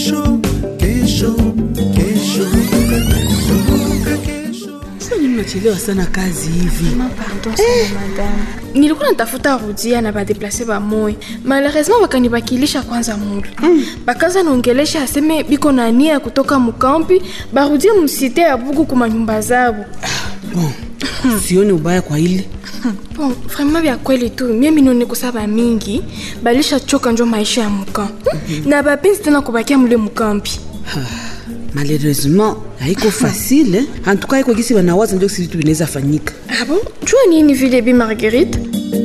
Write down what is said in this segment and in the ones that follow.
kesho kesho kesho kumbuka kesho Sasa nini unachelewa sana kazi hivi? Pardon sana madame. Nilikuwa natafuta rudia na badeplase bamoya malheureusement bakanibakilisha kwanza mulu bakaza naongelesha aseme biko na nia ya kutoka mukampi barudie musite ya bugu kuma nyumba zabo Bon, sioni ubaya kwa ile. bon vraiment vya kweli tu mie minone kusaba mingi balisha choka njo maisha ya muka na bapenzi tena kubakia mule mukampi Malheureusement haiko facile. eh. En tout cas iko gisi wanawaza ndio kisi vitu vinaweza fanyika. ah bon jua nini vile bi marguerite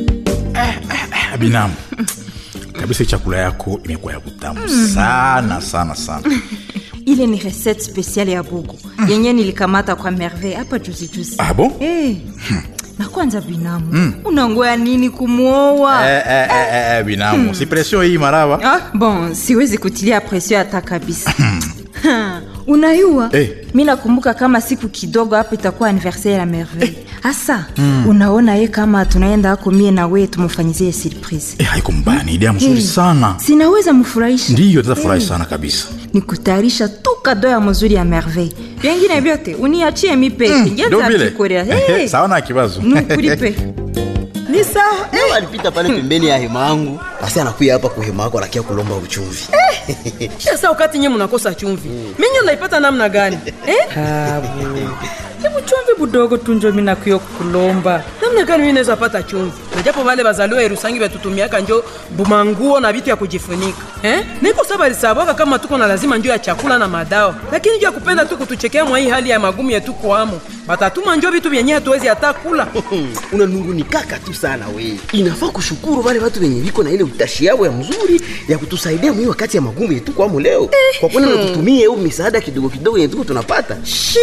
binamu kabisa chakula yako imekuwa ya kutamu sana sana sana ile ni recette spesiale ya bugu yenye nilikamata kwa merveille hapa juzi juzi ah bon hey. na kwanza binamu unangoya nini kumwoa eh, eh, eh, eh, binamu si pression hii maraba ah, bon siwezi kutilia presio hata kabisa Ha, unayua Eh. mi nakumbuka kama siku kidogo hapa itakuwa anniversaire ya merveille hasa unaona ye kama tunaenda ako mie na wee tumfanyizie surprise eh, haiko mbaya ni idea mzuri Hey, sana sinaweza mfurahisha ndiyo tutafurahi sana kabisa ni kutayarisha tu kado ya mzuri ya merveille vyengine vyote uniachie mi peke Ndio vile ngezakukorea hey, sawa na kibazo nukulipe ni sawa eh, alipita pale pembeni ya hema yangu basi anakuya hapa kwa hema yako anakia kulomba uchumvi sasa wakati nye mnakosa chumvi minyi naipata namna gani eh? Abu. Hebu chumvi budogo tunjo mina kuyo kulomba. namna gani mi naweza pata chumvi najapo vale bazaliwa erusangi batutumiaka njo bumanguo na vitu ya kujifunika eh? niko saba lisabwaka kama tuko na lazima njo ya chakula na madawa lakini njo ya kupenda tu kutuchekea mwa hii hali ya magumu yetu kwamo batatuma njo vitu vyenye hatuwezi hata kula unanungunikaka tu sana we inafaa kushukuru wale watu wenye viko na ile utashi yao ya mzuri ya kutusaidia mwii wakati ya magumu yetu kwamo leo kwa kweli natutumie au misaada kidogo kidogo yenye tuko tunapata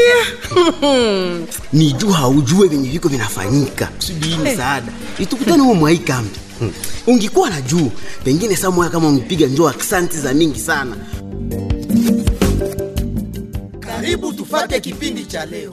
ni juu haujue venye viko vinafanyika kusudi hii misaada itukutane huo mwai kambi Hmm. ungikuwa na juu pengine saa moya kama ungepiga njoo aksanti za mingi sana karibu tufate kipindi cha leo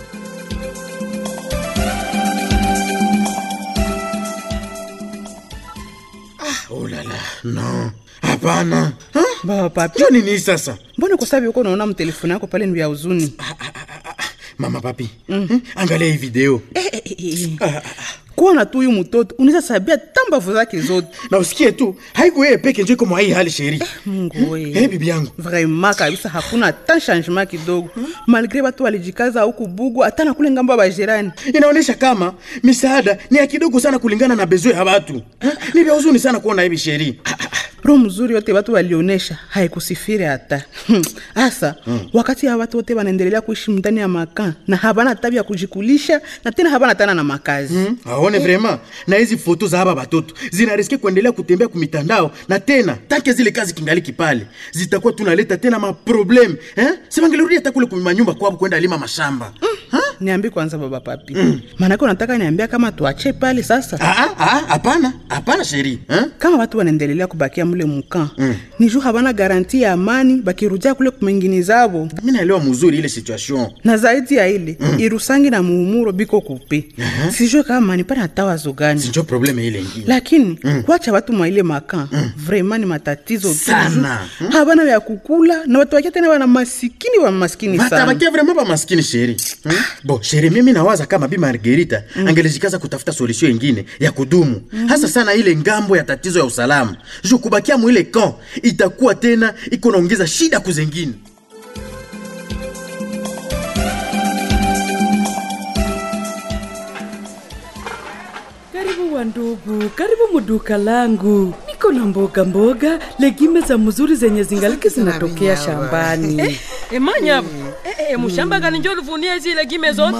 olala no hapana Baba papi, jo nini sasa mbona kwa sababu uko unaona mtelefoni yako pale ni ya huzuni? mama papi mm. angalia hii video Kuona tu huyu mtoto unaweza sabia tambavu zake zote. na usikie tu haiko yeye peke njo iko mwa hii hali sheri Mungu we. Eh, bibi yangu Vraiment kabisa hakuna hata changement kidogo. Malgré watu walijikaza huku bugu hata na kule ngambo ya bajirani. inaonyesha kama misaada ni ya kidogo sana kulingana na bezo ya watu Eh, ni vya huzuni sana kuona hivi sheri roho mzuri yote watu walionesha haikusifiri hata Hmm. hasa wakati ya watu wote wanaendelea kuishi ndani ya makaa na habana tabi ya kujikulisha na tena habana tana na makazi aone vrema na hizi foto za haba batoto zinariske kuendelea kutembea kumitandao na tena tanke zile kazi kingaliki pale zitakuwa tunaleta tena maprobleme eh? sivangelurudia hata kule kumanyumba kwabo kwenda lima mashamba niambi kwanza baba papi maanake unataka niambia kama tuache pale sasa Ah, ah, ah, hapana hapana sheri eh? kama watu wanaendelea kubakia mule muka ni juu habana garanti ya amani bakirudia kule kumengini zabo mi naelewa mzuri ile situation na zaidi ya ile irusangi na muumuro biko kupe sijue kama nipana hata wazo gani sinjo probleme ile ingine lakini kuacha watu mwa ile maka vraiment ni matatizo tu. Sana. Juu habana vya kukula na watu wakia tena wana masikini wa maskini sana batabakia vrema bamaskini sheri hmm? bo sheri mimi nawaza kama bi margerita angelejikaza kutafuta solution ingine ya kudumu hasa sana ile ngambo ya tatizo ya usalama ju kubakia mwile kan itakuwa tena iko naongeza shida kuzengine Karibu wandugu, karibu muduka langu. Niko na mboga mboga, legime za mzuri zenye zingaliki zinatokea shambani. emanyabo e, e, mushamba gani njo luvunia zile gime zote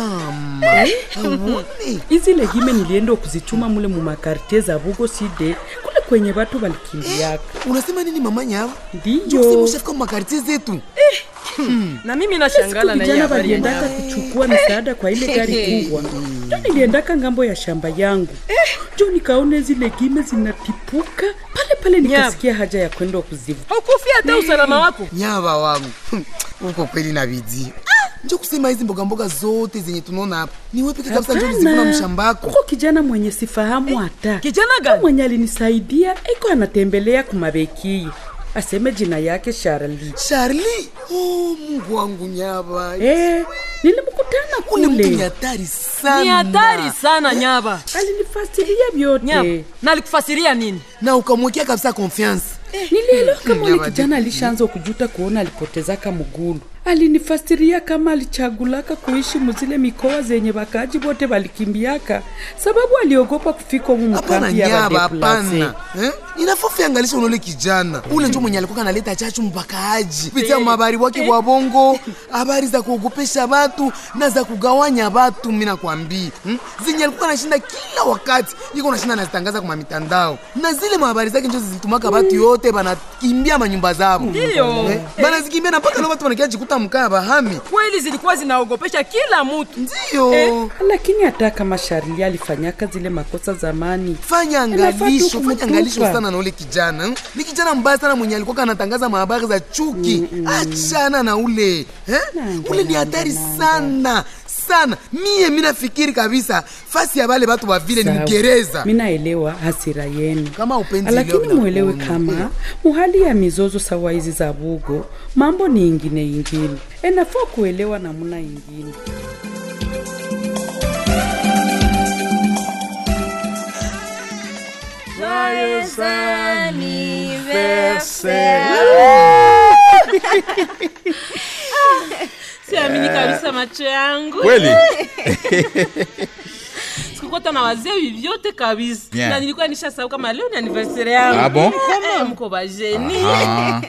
Hizi legime nilienda kuzichuma mule mu makartie za Bugo Side, kule kwenye watu walikimbiaka. unasema nini mama nyao Ndiyo. ushafika makartie zetu na mimi nashangala na hii Vijana habari ya waliendaka kuchukua misaada kwa ile gari kubwa. Jo niliendaka ngambo ya shamba yangu. Jo nikaona zile gime zinatipuka pale pale, nikasikia haja ya kwenda kuzivu. haukufia hata usalama wako nyava wangu uko kweli na bidii njo kusema hizi mbogamboga zote zenye tunaona hapa ni wewe peke kabisa njo ulizivuna mshambako Kuko kijana mwenye sifahamu hata kijana Huyo gani mwenye alinisaidia iko anatembelea kumabekii aseme jina yake Charlie. Charlie? Oh, Mungu wangu nyaba. Eh, nilimkutana Ule mtu ni kule. hatari sana. ni hatari sana nyaba Alinifasiria vyote. nyaba na alikufasiria nini Na ukamwekea kabisa confiance. Nilielewa kama ule Nyaba, kijana alishaanza kujuta kuona alipotezaka mugulu. Alinifasiria kama alichagulaka kuishi muzile mikoa zenye bakaji bote balikimbiaka sababu aliogopa kufika humu Hapana mkambi ya nyaba, badeplase. hapana. Eh? Inafaa ufiangalisha unole kijana. Ule njo mwenye alikuwa analeta chachu mpakaaji. Kupitia mabari wake wa bongo, habari za kuogopesha watu na za kugawanya watu mimi nakwambia. Hmm? Zenye alikuwa anashinda kila wakati. Iko nashinda anazitangaza kwa mitandao. Na zile habari zake njo zilitumaka watu yote banakimbia manyumba zao. Ndio. Eh? Banazikimbia na mpaka leo watu wanakia jikuta mkaa bahami. kweli zilikuwa zinaogopesha kila mtu Ndio. lakini hata kama Charlie alifanyaka zile makosa zamani, fanya Inafaa tu angalisho fanya kumtupa. angalisho sana na ule kijana hmm? ni kijana mbaya sana mwenye alikuwa anatangaza mahabari za chuki achana na ule eh? ule ni hatari sana sana mie mi nafikiri kabisa fasi ya bale batu ba vile ni Sawa. mgereza mi naelewa hasira yenu, kama upenzi leo lakini na mwelewe kuona. kama muhali ya mizozo sawa hizi za bugo, mambo ni ingine ingine, enafaa kuelewa namuna ingine. siamini kabisa macho yangu kweli sikukota na wazee hivi vyote kabisa Bien. na nilikuwa nishasahau kama leo ni anniversaire yangu Ah bon? Eh, mko bajeni Ah.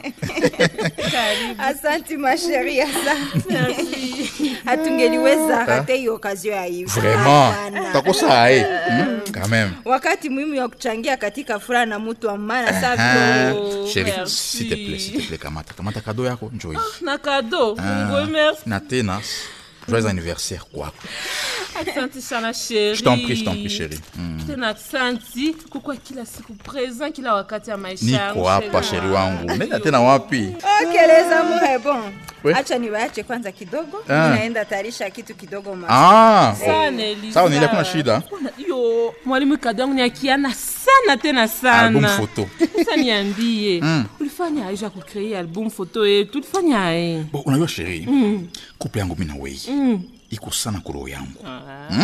Asanti masheri, asante. Hatungeliweza rate hiyo okazio ya hivi. vraiment Hapana. utakosa ae hmm? quand même wakati muhimu ya kuchangia katika furaha na mutu wa maana saa Ah, vile chérie merci. s'il te plaît s'il te plaît kamata kamata kado yako njoi na kado Ah. ngwe merci na tena joyeux anniversaire kwako asante sana sheri je t'en prie je t'en prie chérie Hmm. tena asante kukwa kila siku present kila wakati ya maisha yangu niko hapa sheri sheri wangu nenda tena wapi okeleza muhe bon We. acha niwaache kwanza kidogo Ah. naenda tarisha kitu kidogo ma ah sana Elisa. sawa nili hakuna shida Kuna- yo mwalimu kado yangu ni akiana sana tena sana album photo sasa niambie Mm. ulifanya aje ya kucree album photo yetu ulifanya aye bon unajua sheri Mm. couple yangu mi na wei Mm. iko sana kuroho yangu Hmm?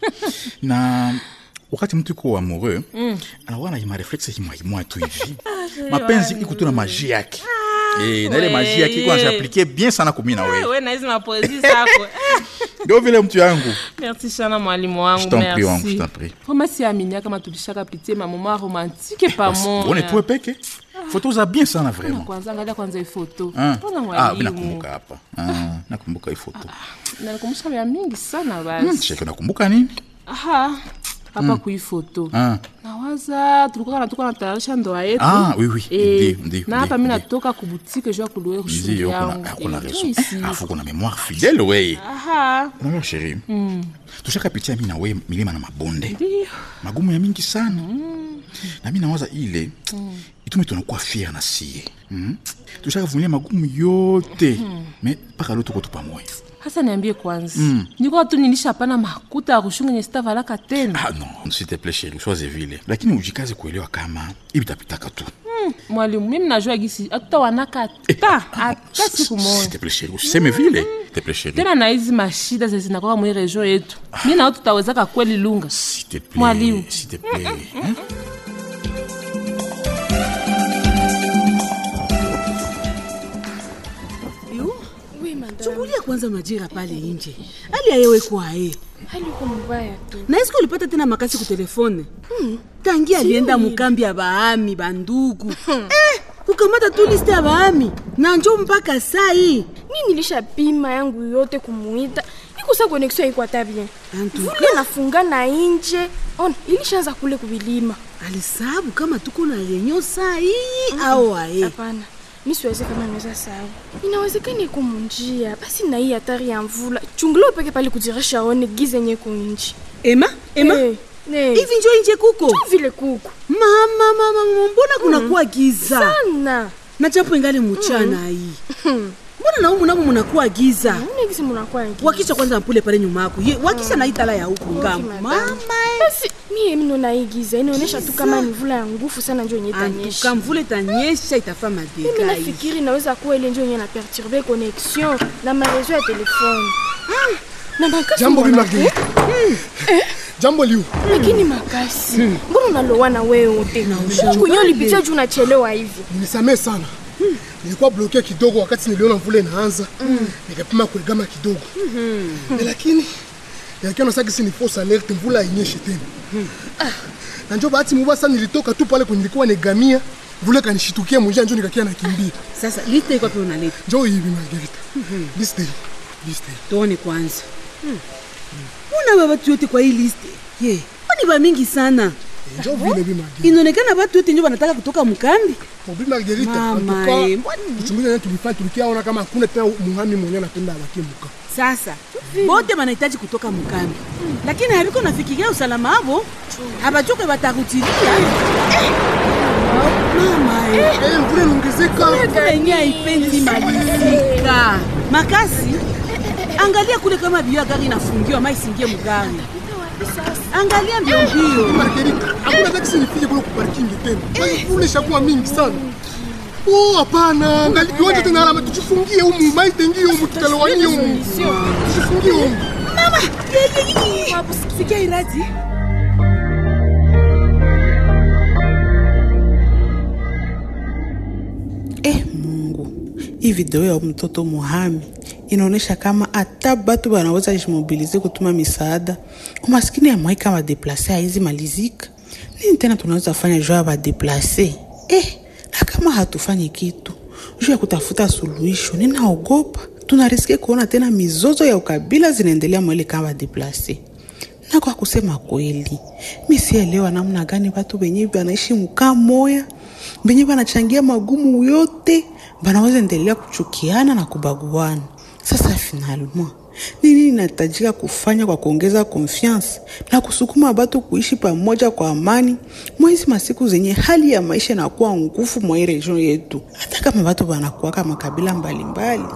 na wakati mtu iko amoureux Mm. anakuwa na mareflexe himwaimwa tu hivi sheri mapenzi wangu. iko tu na maji yake Eh, na ile maji yake iko nashaplike bien sana kumi na Ah, wei we na hizi mapoezi zako ndio vile mtu yangu merci sana mwalimu Je wangu t'en prie, wangu, je merci t'en prie. vraimen siaminia kama tulishaka pitie mamoma romantike one pamoja tuwe peke foto za bien sana Na vraiment kwanza angalia kwanza ifoto Ah. mpona Ah, mi mwalimu nakumbuka hapa Ah, nakumbuka hii foto nalikumbusha vya mingi sana Hmm, basi sheki unakumbuka nini aha hapa Mm. kuifoto Ah. nawaza tulikuwa natuka natayarisha ndoa yetu Ah, oui, oui. Eh, Ndio, ndio, na hapa ndio, mi natoka kubutike juu ya kuluwe kushungi ndio kuna yangu ah, kuna Eh, raison ici. Eh, afu kuna mémoire fidèle weye aha unajua sheri Mm. tushakapitia mi na we milima na mabonde ndio magumu ya mingi sana na mi nawaza ile itume tunakuwa fier na sie mm? tushakavumilia magumu yote me mpaka leo tuko tu pamoja hasa niambie kwanza Mm. nikuwa tu nilishapana makuta ya kushunga nye sitavalaka tena ah, non s'il te plaît sheri usiwaze vile lakini ujikaze kuelewa kama ibitapitaka tu Mm, mwalimu mimi najua gisi hatutawanaka ta hata siku moja s'il te plaît sheri usiseme vile s'il te plaît sheri tena na hizi mashida ze zinakwaka mwi region yetu mi nao tutawezaka kweli lunga mwalimu s'il te plaît hein? chungulia kwanza majira pale nje hali ayewe kwaye hali uko mubaya tu na eske ulipata tena makasi kutelefone tangi alienda mukambi ya baami bandugu eh, kukamata tu liste ya baami na njo mpaka sai mi nilishapima yangu yote kumuita ikusa konexio ikwata bien vule nafunga na inje on ilishaanza kule kuvilima alisabu kama tuko na renyo saa hii au aye hapana mi siwezi kama naweza sawa inawezekana iko munjia basi na hii hatari ya mvula chungula upeke pale kujirisha one gize nye kunji ema ema Eh, eh. hivi njo inje kuko Tu vile kuko mama mama mbona kunakuwa giza sana na japo ingali muchana hii mbona naumu namo munakuwa giza unegisi munakuwa wakisha kwanza mpule pale nyuma yako Ye, wakisha na itala ya huku ngambo mama basi mie mno naigiza inaonyesha tu kama ni mvula ya nguvu sana njo yenye itanyesha antuka mvula itanyesha itafaa mimi madega nafikiri inaweza kuwa ile njo yenye na perturbe connexion na marezo ya telefone na makasi Jambo, Bi mwanangu. Marguerite. jambo liu lakini makasi mbona unalowana wewe wote kwenye ulipitia juu unachelewa hivi nisamee sana nilikuwa bloke kidogo wakati niliona mvula inaanza nikapima kuegama kidogo Eh, lakini yakiona sakisi ni fausse alerte mvula ainyeshe tena na njo bahati mubaya sana nilitoka tu pale kwenye nilikuwa negamia mvula kanishitukia munjia njo nikakia nakimbia sasa liste iko pe unaleta njo hivi margarita liste hii liste hii tuone kwanza una ba batu yote kwa hii liste ye kwani ba mingi sana njo vile bi margarita inaonekana batu yote njo banataka kutoka mkambi bi margarita Mama, antuka eh, uchunguzi nani tulifanya tulikiaona kama hakuna tena muhami mwenye anapenda abakie muka sasa bote banahitaji kutoka mkambi lakini haviko nafikiria usalama avo habachoke batakutilia mama eh. Eh, mvula inaongezeka Mvula yenye haipendi malizika makasi angalia kule kama bio ya gari inafungiwa ma isingie mgari angalia mbio mbio margarita hakuna taksi nifike kule kuparkingi tena Basi kule ishakuwa mingi sana Oh, hapana angali kiwanja tena alama tuchifungie humu maitengie humu tutalewanie humu tuchifungie humu mama sikia iradi eh mungu hii video ya mtoto muhami inaonyesha kama hata batu banaweza jimobilize kutuma misaada umaskini ya mwai kama deplase haizi malizika nini tena tunaweza fanya juu ya badeplase eh, na kama hatufanyi kitu juu ya kutafuta suluhisho ninaogopa tunariske kuona tena mizozo ya ukabila zinaendelea mwele kama badeplase na kwa kusema kweli mi sielewa namna gani watu wenye banaishi mkaa moya benye banachangia magumu yote banaweza endelea kuchukiana na kubaguana sasa finalement nini inahitajika kufanya kwa kuongeza confiance na kusukuma batu kuishi pamoja kwa amani mwezi masiku zenye hali ya maisha inakuwa nguvu mwa hii region yetu hata kama batu banakuwaka makabila mbalimbali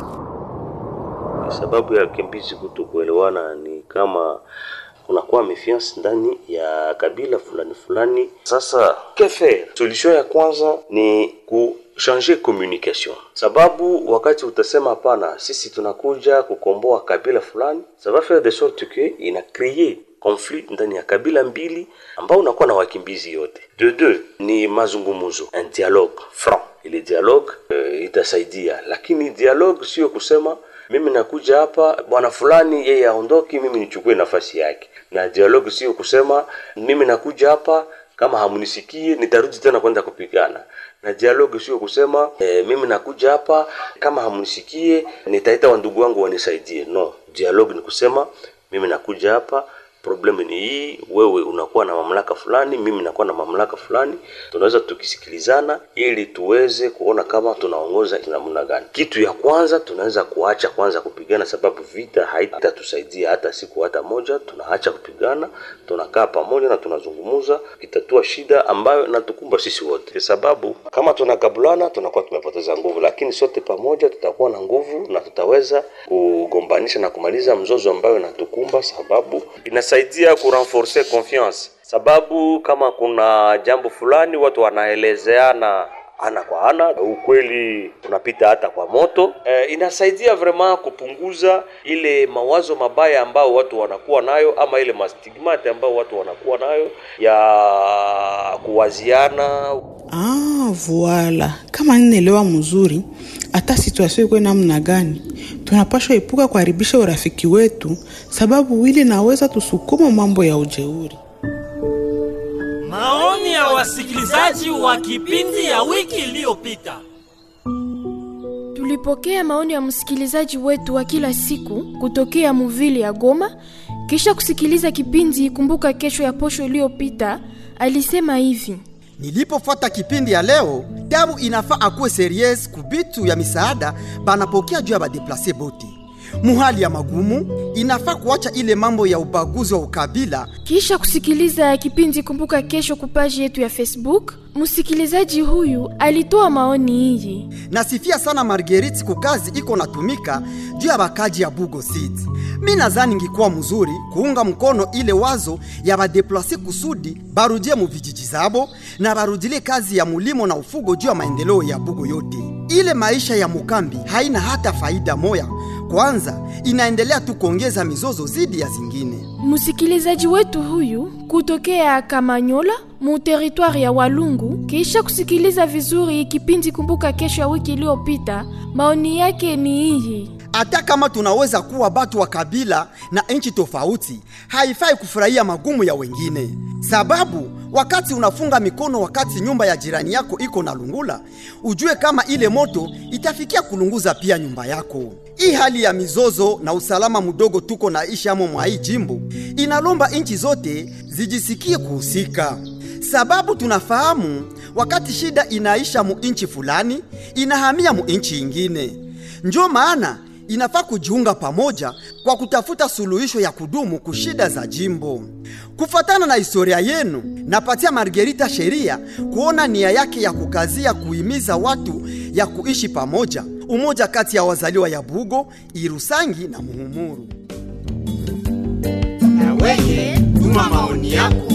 sababu ya wakimbizi kuto kuelewana ni kama kunakuwa méfiance ndani ya kabila fulani fulani. Sasa que faire? Solution ya kwanza ni ku changer communication, sababu wakati utasema hapana, sisi tunakuja kukomboa kabila fulani, ça va faire de sorte que ina créer conflit ndani ya kabila mbili ambao unakuwa na wakimbizi yote. De deux ni mazungumzo, un dialogue franc. Ile dialogue uh, itasaidia, lakini dialogue sio kusema mimi nakuja hapa bwana fulani yeye aondoki, mimi nichukue nafasi yake. Na dialogue sio kusema mimi nakuja hapa kama hamunisikie nitarudi tena kwenda kupigana. Na dialogue sio kusema e, mimi nakuja hapa kama hamunisikie nitaita wandugu wangu wanisaidie. No, dialogue ni kusema mimi nakuja hapa problemu ni hii, wewe unakuwa na mamlaka fulani, mimi nakuwa na mamlaka fulani, tunaweza tukisikilizana ili tuweze kuona kama tunaongoza namna gani. Kitu ya kwanza tunaweza kuacha kwanza kupigana, sababu vita haitatusaidia hata siku hata moja. Tunaacha kupigana, tunakaa pamoja na tunazungumuza, kitatua shida ambayo natukumba sisi wote, kwa sababu kama tunakabulana tunakuwa tumepoteza nguvu, lakini sote pamoja tutakuwa na nguvu na tutaweza kugombanisha na kumaliza mzozo ambayo inatukumba, sababu inasaidia kurenforce confiance, sababu kama kuna jambo fulani watu wanaelezeana ana kwa ana, ukweli unapita hata kwa moto. E, inasaidia vraiment kupunguza ile mawazo mabaya ambao watu wanakuwa nayo, ama ile mastigmate ambao watu wanakuwa nayo ya kuwaziana. Ah, voila. Kama ninaelewa mzuri, hata situasio ikuwe namna gani, tunapashwa epuka kuharibisha urafiki wetu, sababu wili naweza tusukuma mambo ya ujeuri. Maoni ya wasikilizaji wa kipindi ya wiki iliyopita. Tulipokea maoni ya msikilizaji wetu wa kila siku kutokea muvili ya Goma. Kisha kusikiliza kipindi Kumbuka Kesho ya posho iliyopita, alisema hivi: Nilipofuata kipindi ya leo, tabu inafaa akuwe serious kubitu ya misaada banapokea juu ya badeplase bote. muhali ya magumu inafaa kuacha ile mambo ya ubaguzi wa ukabila Kisha kusikiliza kipindi Kumbuka Kesho kupaji yetu ya Facebook, msikilizaji huyu alitoa maoni hii. nasifia sana margeriti kukazi iko natumika juu ya bakaji ya bugo city mi nadhani ngikuwa mzuri kuunga mkono ile wazo ya badeplase kusudi barudie mu vijiji zabo na barudile kazi ya mulimo na ufugo juu ya maendeleo ya bugo yote ile maisha ya mukambi haina hata faida moya kwanza inaendelea tu kuongeza mizozo zidi ya zingine Msikilizaji wetu huyu kutokea Kamanyola mu teritwari ya Walungu, kisha kusikiliza vizuri kipindi Kumbuka Kesho ya wiki iliyopita, maoni yake ni hii. hata kama tunaweza kuwa batu wa kabila na nchi tofauti, haifai kufurahia magumu ya wengine, sababu wakati unafunga mikono wakati nyumba ya jirani yako iko na lungula, ujue kama ile moto itafikia kulunguza pia nyumba yako. Hii hali ya mizozo na usalama mdogo tuko na ishi amo mwa hii jimbo inalomba nchi zote zijisikie kuhusika, sababu tunafahamu wakati shida inaisha mu nchi fulani inahamia mu nchi ingine. Njo maana inafaa kujiunga pamoja kwa kutafuta suluhisho ya kudumu kushida za jimbo. Kufatana na historia yenu, napatia Margerita sheria kuona nia yake ya kukazia kuhimiza watu ya kuishi pamoja, umoja kati ya wazaliwa ya Bugo, Irusangi na Muhumuru. Weye, tuma maoni yako.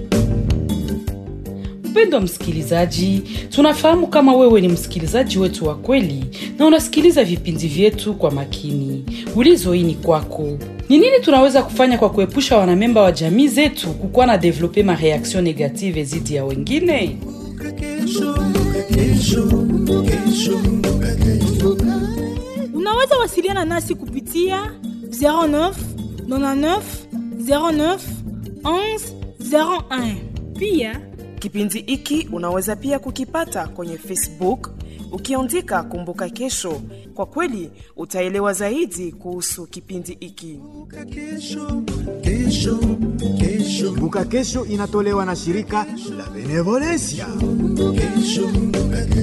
Mpendwa msikilizaji, tunafahamu kama wewe ni msikilizaji wetu wa kweli na unasikiliza vipindi vyetu kwa makini. Ulizo hii ni kwako. Ni nini tunaweza kufanya kwa kuepusha wanamemba wa jamii zetu kukuwa na develope mareaction negative zidi ya wengine? Unaweza wasiliana nasi kupitia 09 99 09 11 01. Pia Kipindi hiki unaweza pia kukipata kwenye Facebook ukiandika Kumbuka Kesho. Kwa kweli utaelewa zaidi kuhusu kipindi hiki. Kumbuka Kesho inatolewa na shirika la Benevolencia.